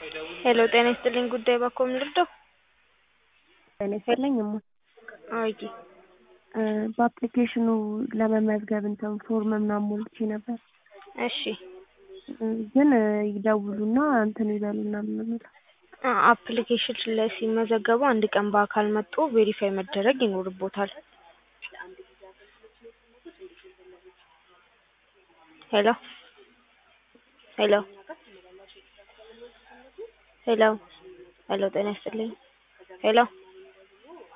ሄሎ ጤና ይስጥልኝ ጉዳይ ባክዎ ምን ልርዳው? ጤና ይስጥልኝ እማ አዋቂ እ በአፕሊኬሽኑ ለመመዝገብ እንትን ፎርም ምናምን ሞልቼ ነበር እሺ እ ግን ይደውሉና እንትን ይበሉና ነው የሚለው አ አፕሊኬሽን ላይ ሲመዘገቡ አንድ ቀን በአካል መጥቶ ቬሪፋይ መደረግ ይኖርቦታል። ሄሎ ሄሎ ሄሎ ሄሎ ጤና ይስጥልኝ ሄሎ